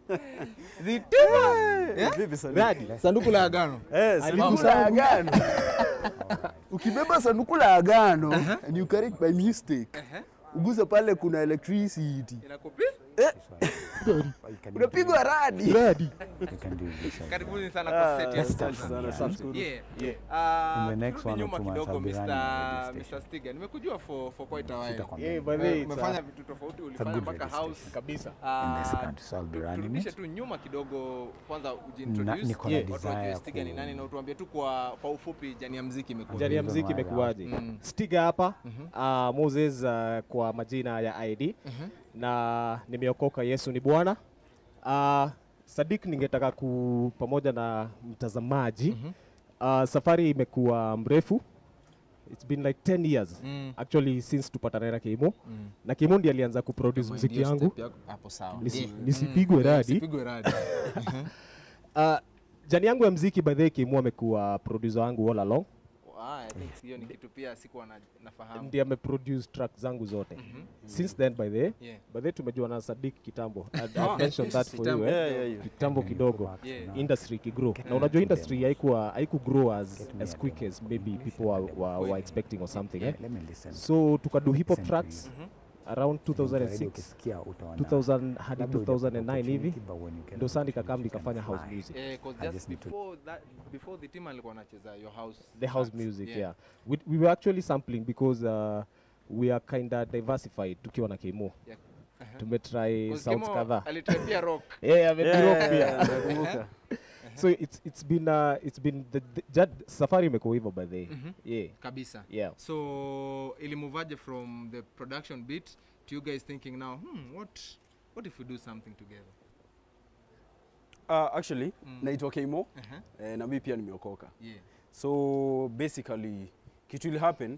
Dhitima. Vipi sana? Radi, sanduku la agano. Eh, sanduku la agano. Ukibeba sanduku la agano and you carry it by mistake. Ugusa pale kuna electricity. Inakupi? Unapigwa radi. Radi. You can do this. Karibuni sana kwa set ya Asante sasa. sana, tunashukuru. Yeah. Ah, In the next turudi one or nyuma two months, kidogo I'll be Mr. running a radio station. Mr. Stiga. Nimekujua for for quite a while. Sitakwambia. Yeah, by the Eh, way, it's, Umefanya uh, vitu tofauti, It's a ulifanya good mpaka radio house. station. kabisa. Ah, In this country, so I'll be tu- running turudishe it. tu nyuma kidogo kwanza Na- ujiintroduce niko na watu wajue desire Stiga ni ku- nani na utuambie tu kwa kwa ufupi jani ya muziki imekuwa Jani ya Hivyo mziki mahali imekuwaje? Mm. Stiga hapa uh, Moses uh, kwa majina ya ID na nimeokoka, Yesu ni Bwana. Uh, Sadik, ningetaka ku pamoja na mtazamaji uh, safari imekuwa mrefu It's been like 10 years Mm. actually since tupatane na Kimo Mm. na Kimo ndiye alianza kuproduce Kama muziki ndio yangu step yako, hapo sawa. Nisi- Yeah. nisipigwe Mm. radi. Nisipigwe radi. uh, jani yangu ya mziki by the way Kimo amekuwa producer wangu all along Ah, I think hiyo ni kitu pia sikuwa na, nafahamu. ndiye ameproduce track zangu zote since then by the way Yeah. by the way tumejua na Sadik kitambo I'd- Ah, I'd mentioned that for you kitambo. eh? Yeah, yeah, yeah. kitambo kidogo Yeah. industry ikigrow na unajua industry haikuwa haikugrow as, as quick as maybe people were, were, were expecting or something eh? Let me listen. so tukadu hip hop Listen to tracks around 2006 Ukisikia utaona. 2000 hadi Labda hujapata 2009 hivi opportunity, but when you get ndo saa opportunity, nikakam you nikafanya can house fly. music Eh, 'cause I just just need to- before that before the team alikuwa anacheza your house the house tracks. music yeah, We, we were actually sampling because uh, we are kinda diversified tukiwa na Kimo Yeah. Uh-huh. tumetry 'Cause sounds Kimo kadhaa alitry pia rock. yeah, ame- Yeah, rock yeah, pia. yeah, nakumbuka. so it's, it's been uh, it's been the, the, jad, safari imekuwa hivyo by the way. Mhm. yeah kabisa yeah so ilimuvaje from the production bit to you guys thinking now hmm, what what if we do something together Uh, actually, Mm. naitwa Keimo uh-huh. eh, na mimi pia nimeokoka. yeah So basically kitu ili happen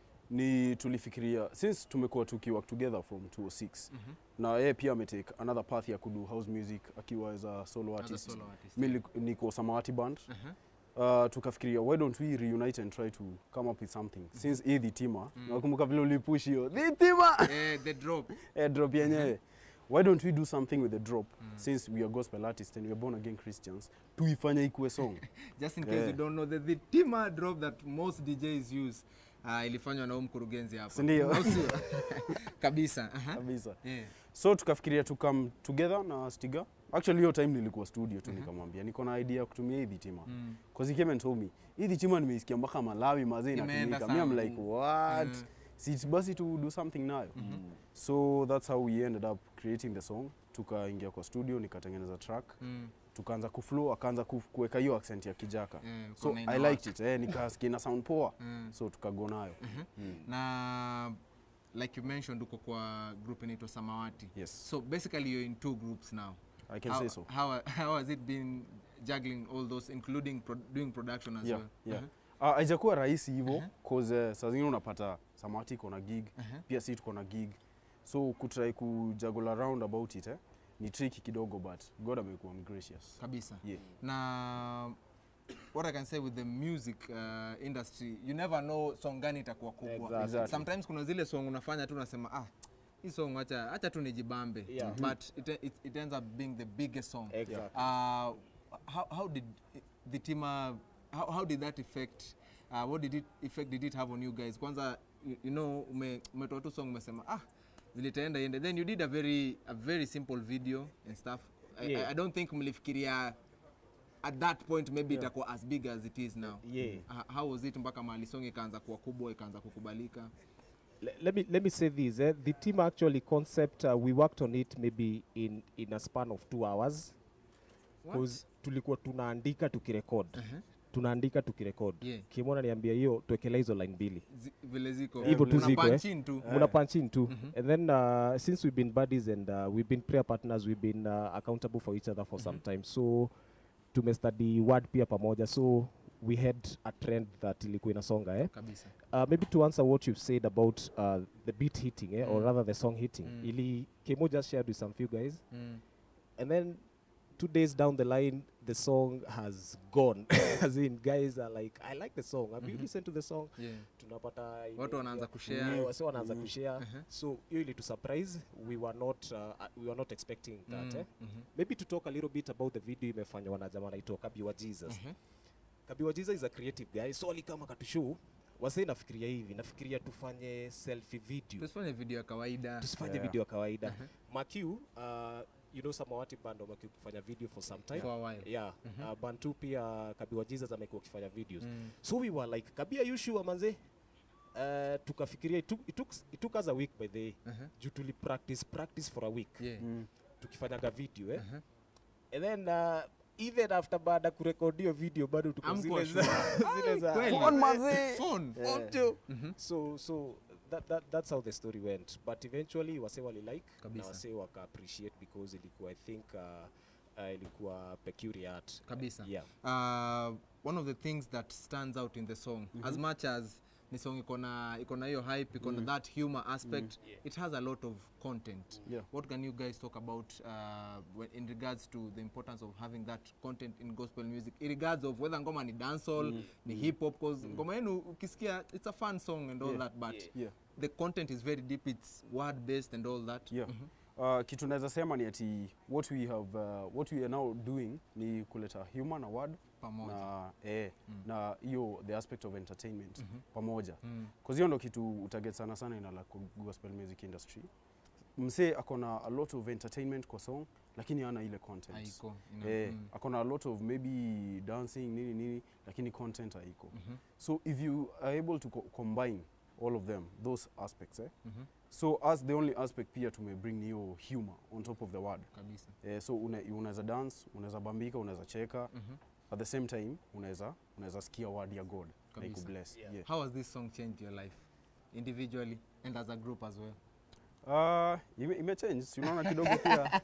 ni tulifikiria since tumekuwa tukiwork together from 206 Mhm. na yeye pia ametake another path ya kudu house music akiwa as a solo As a artist. solo artist, Mi yeah. lik- niko Samawati band. Uh-huh. Uh, tukafikiria why don't we reunite and try to come up with something since hii dhitima Mm. nakumbuka vile ulipush hiyo dhitima Eh, the drop eh, drop yenyewe why don't we do something with the drop Mm. since we are gospel artists and we are born again christians tuifanye ikuwe song just in case Yeah. you don't know the, the tima drop that most djs use uh, ilifanywa na huyu mkurugenzi hapa Sindio? Au sio? kabisa uh-huh. kabisa yeah. so tukafikiria to come together na stiga actually hiyo time nilikuwa studio tu nikamwambia niko na idea ya kutumia hii dhitima mm. cause he came and told me hii dhitima nimeisikia mpaka malawi mazee Imeenda inatumika mi am sana. like what Mm. si basi to do something nayo so that's how we ended up creating the song tukaingia kwa studio nikatengeneza track Mm. tukaanza kuflow akaanza kuf- kuweka hiyo accent ya kijaka Eh, so kuna i ina liked it eh, nikasikia ina sound poa Mm. so tukago nayo Mm. na like you mentioned uko kwa group inaitwa samawati yes so basically you're in two groups now i can how, say so how, how has it been juggling all those including pro doing production as yeah, well yeah. Uh-huh. Ah, haijakuwa rahisi hivyo cause uh, saa zingine unapata samati iko na gig Uh-huh. pia si tuko na gig so kutry kujuggle around about it eh, ni tricky kidogo but god amekuwa gracious kabisa yeah. na what i can say with the music uh, industry you never know song gani itakuwa kubwa Exactly. Exactly. sometimes kuna zile song unafanya tu unasema ah hii song acha acha tu nijibambe Yeah. but it, it, it ends up being the biggest song Exactly. uh, how, how did the tima how, how did that affect uh, what did it effect did it have on you guys kwanza you, you know ume- umetoa tu song umesema ah vile itaenda iende then you did a very a very simple video and stuff I, Yeah. I, I don't think mlifikiria at that point maybe itakuwa as big as it is now Yeah. uh, how was it mpaka mahali song ikaanza kuwa kubwa ikaanza kukubalika Le- let me let me say this eh? the team actually concept uh, we worked on it maybe in in a span of two hours What? because tulikuwa tunaandika tukirekod Uh-huh. tunaandika tukirekod Yeah. kimona niambia hiyo tuekela hizo line mbili Zi- vile ziko Hivyo tu Una ziko, punch eh? in tu muna punch in too and then uh, since we've been buddies and uh, we've been prayer partners we've been uh, accountable for each other for some time so tumestudy word pia pamoja so we had a trend that ilikuwa inasonga eh? kabisa uh, maybe to answer what you've said about uh, the beat hitting eh, or Mm. rather the song hitting Mm. ili kemo just shared with some few guys mm. and then two days down the line the song has gone as in guys are like i like the song have you listened to the song Yeah. tunapata ime- Watu wanaanza kushare. Yeah, wasi wanaanza kushare so hiyo ili tu surprise we were not uh, we were not expecting that eh? maybe to talk a little bit about the video imefanywa na jamaa anaitwa kabiwa jesus kabiwa jesus is a creative guy so alikama katushow wase nafikiria hivi nafikiria tufanye selfie video tusifanye video ya kawaida tusifanye Yeah. video ya kawaida makiu uh, you know samawati band wamekuwa kufanya video for some time For a while. yeah uh, bantu pia kabiwa jesus amekuwa akifanya videos Mm. so we were like kabia yushua manze uh, tukafikiria it took, it, took, it took us a week by the way Uh-huh. juu tuli practice practice for a week Yeah. Mm. tukifanyaga video eh? Uh-huh. and then uh, even after baada kurekodio video bado tuko Hamkuwa zile za- zile za Kweli? Phone mazee. Phone. Phone jo. so so that, that, that's how the story went but eventually wase walilike na Kabisa. wase waka appreciate because ilikuwa i think uh, uh, ilikuwa peculiar art kabisa yeah uh, one of the things that stands out in the song as much as ni song iko na iko na hiyo hype iko na that humor aspect it has a lot of content Yeah. what can you guys talk about uh, when, in regards to the importance of having that content in gospel music in regards of whether ngoma ni dancehall ni hip hop cause ngoma yenu ukisikia it's a fun song and all Yeah. that but Yeah. the content is very deep it's word based and all that Yeah. Uh, kitu naweza sema ni ati what we have uh, what we are now doing ni kuleta humor na word Pamoja. na eh, na hiyo the aspect of entertainment pamoja Mm. cause hiyo ndo kitu utaget sana sana ina like gospel music industry msee akona a lot of entertainment kwa song lakini hana ile content Haiko, ina- eh, mm. akona a lot of maybe dancing nini nini lakini content haiko so if you are able to co combine all of them those aspects eh? so as the only aspect pia tumebring ni hiyo humor on top of the word kabisa eh, so una- unaweza dance unaweza bambika unaweza cheka at the same time unaweza unaweza sikia word ya god na Kabisa. ikubless Yeah. yeah. how has this song changed your life individually and as a group as well Uh, ime, imechange si unaona kidogo pia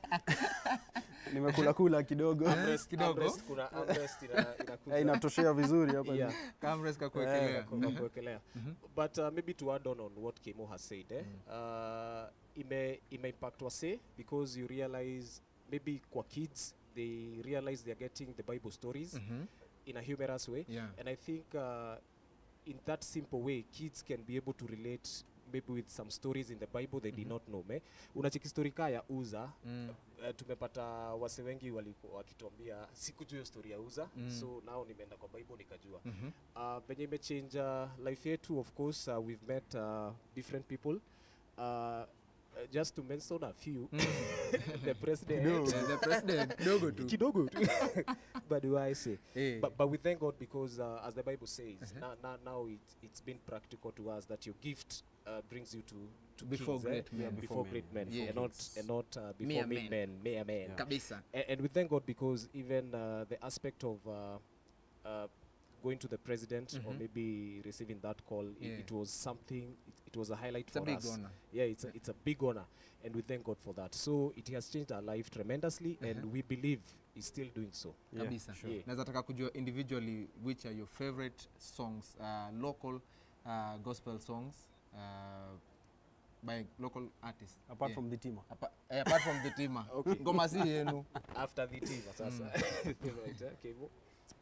nimekula kula kidogo Armrest- kidogo. armrest, kuna armrest ina- inakuja. Eh, inatoshea vizuri hapa Yeah. Kamres kakuwekelea. Kwa- kwa kuwekelea. but uh, maybe to add on on what Kemo has said eh, uh, ime, ime impact wase because you realize maybe kwa kids they realize they're getting the bible stories Mhm. in a humorous way Yeah. and i think uh, in that simple way kids can be able to relate maybe with some stories in the bible they did not know me unacheki story kaa ya uza Mm. uh, tumepata wase wengi walikuwa wakituambia sikujua hiyo story ya uza Mm. so nao nimeenda kwa bible nikajua Mhm. uh, venye imechange uh, life yetu of course uh, we've met uh, different people uh, uh, just to mention a few the president Yeah, the president kidogo tu kidogo tu but do I say Eh. but, but we thank God because uh, as the Bible says now, now, now it, it's been practical to us that your gift uh, brings you to, to Before kings, great eh? men. Yeah, before before great men, men before and not kings. and not uh, before Mere mere men. men mere men kabisa and, and we thank God because even uh, the aspect of uh, uh, going to the president or Mhm. maybe receiving that call, Yeah. it, it was something. It, it was a highlight it's a for big us. honor Yeah, it's a, it's a big honor, and we thank God for that. So it has changed our life tremendously, and we believe it's still doing so. Yeah, kabisa sure. Yeah. naweza taka kujua individually which are your favorite songs uh, local uh, gospel songs uh, by local artists apart Yeah. from the tima Apa, eh, apart from the tima ngoma si yenu After the team, sasa. right, eh, Kevo?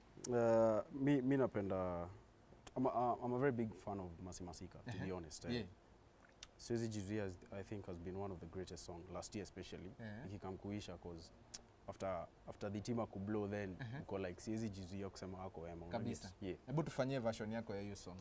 uh, mi, mi napenda I'm a, I'm a very big fan of Masi Masika to be honest eh. yeah. Siwezi Jizuia has- I think has been one of the greatest song last year especially Yeah. ikikam kuisha cause after after the team akublow then uko like siwezi jizuia kusema wako wema unajua? kabisa yeah. hebu tufanyie version yako ya hiyo song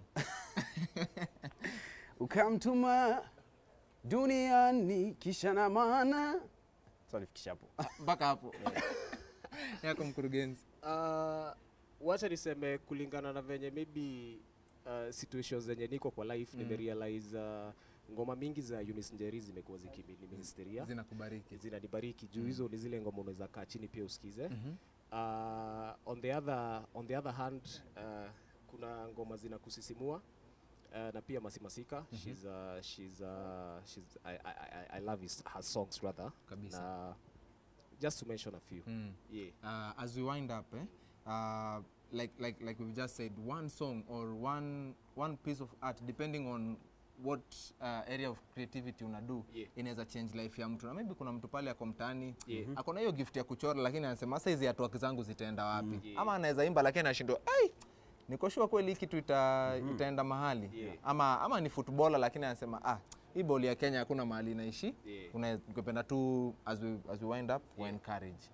ukamtuma duniani kisha na maana sanifikisha hapo mpaka hapo yako mkurugenzi Uh, wacha niseme kulingana na venye maybe uh, situations zenye niko kwa life Mm. nimerealize uh, ngoma mingi za Eunice Njeri zimekuwa zikiniministeria zinakubariki zinanibariki juu Mm. hizo ni zile ngoma unaweza kaa chini pia usikize Mhm. uh, on the other on the other hand uh, kuna ngoma zinakusisimua uh, na pia masimasika Mhm. she's uh, she's uh, she's I, I, I, I love his, her songs rather kabisa na just to mention a few mm. yeah uh, as we wind up eh, uh, like like like we've just said one song or one one piece of art depending on what uh, area of creativity una do Yeah. inaweza change life ya mtu na maybe kuna mtu pale ako mtaani Yeah. ako na hiyo gift ya kuchora lakini anasema sasa hizi hatua zangu zitaenda wapi Yeah. ama anaweza imba lakini anashindwa ai niko sure kweli hii kitu ita, itaenda mahali Yeah. ama, ama ni footballer lakini anasema ah hii ball ya Kenya hakuna mahali inaishi Yeah. unapenda tu as we, as we wind up we encourage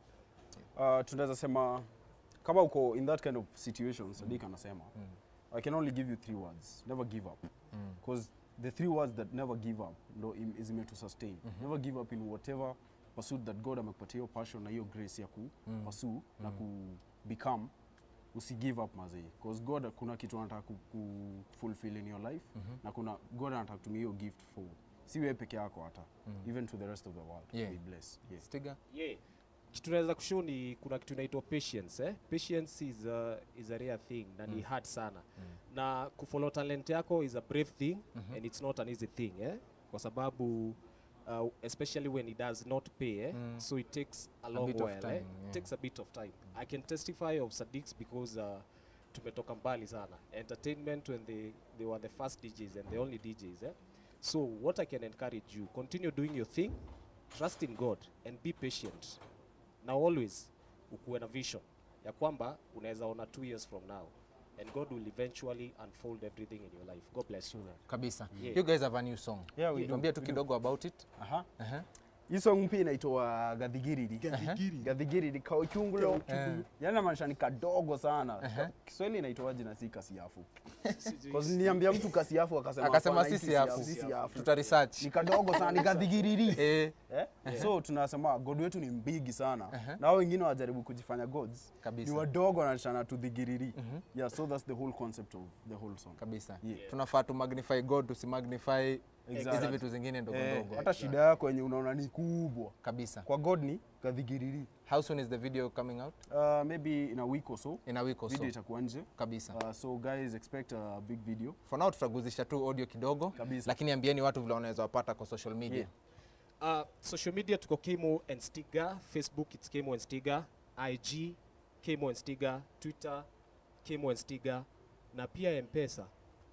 uh, tunaweza sema kama uko in that kind of situation Sadiq anasema I can only give you three words never give up because the three words that never give up ndo im- is meant to sustain never give up in whatever pursuit that God amekupatia hiyo passion na hiyo grace ya ku pursue na ku become usi give up mazee because God kuna kitu anataka ku, ku fulfill in your life na kuna God anataka kutumia hiyo gift for si wewe peke yako hata even to the rest of the world Yeah. be blessed yeah. Stiga yeah. kitu naweza kushow ni kuna kitu inaitwa patience eh? patience is a, is a rare thing na ni hard sana na kufollow talent yako is a brave thing and it's not an easy thing eh? kwa sababu uh, especially when it does not pay eh? so it takes a long bit of while time, eh? yeah. it takes a bit of time i can testify of Sadiq's because uh, tumetoka mbali sana entertainment when they, they were the first DJs and the only DJs eh? so what i can encourage you continue doing your thing trust in god and be patient na always ukuwe na vision ya kwamba unaweza ona two years from now and god will eventually unfold everything in your life god bless you kabisa Yeah. you guys have a new song Yeah, we do. tuambie tu kidogo about it Aha. Aha. hii song pia inaitwa gadhigiriri gadhigiriri kauchungulo yani namaanisha ni kadogo sana Ka- kiswahili inaitwaje na si kasiafu 'Cause niambia mtu kasiafu akasema akasema hapana, hii sisi si hafu si siafu. tuta research ni kadogo sana ni gadhigiriri eh eh? so tunasema god wetu ni mbigi sana na hao wengine wajaribu kujifanya gods Kabisa. ni wadogo wanashana tudhigiriri yeah so that's the whole concept of the whole song kabisa Yeah. tunafaa tu magnify god tusimagnify hizi Exactly. vitu zingine ndogo eh, ndogo hata shida yako yenye unaona ni kubwa kabisa kwa god ni gadhigiriri how soon is the video coming out uh, maybe in a week or so in a week or so video itakuwa nje kabisa Uh, so guys expect a big video. for now tutaguzisha tu audio kidogo Kabisa. lakini ambieni watu vile wanaweza wapata kwa social media Yeah. uh, social media tuko kemo and stiga facebook it's kemo and stiga ig kemo and stiga twitter kemo and stiga na pia mpesa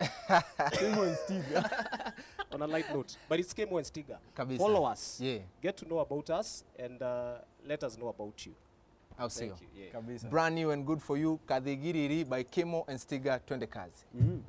on a light note but it's kemo and stiga Kabisa. follow us yeah get to know about us and uh, let us know about you au sio thank you yeah. Kabisa. brand new and good for you kadhigiriri by kemo and stiga twende kazi Mhm.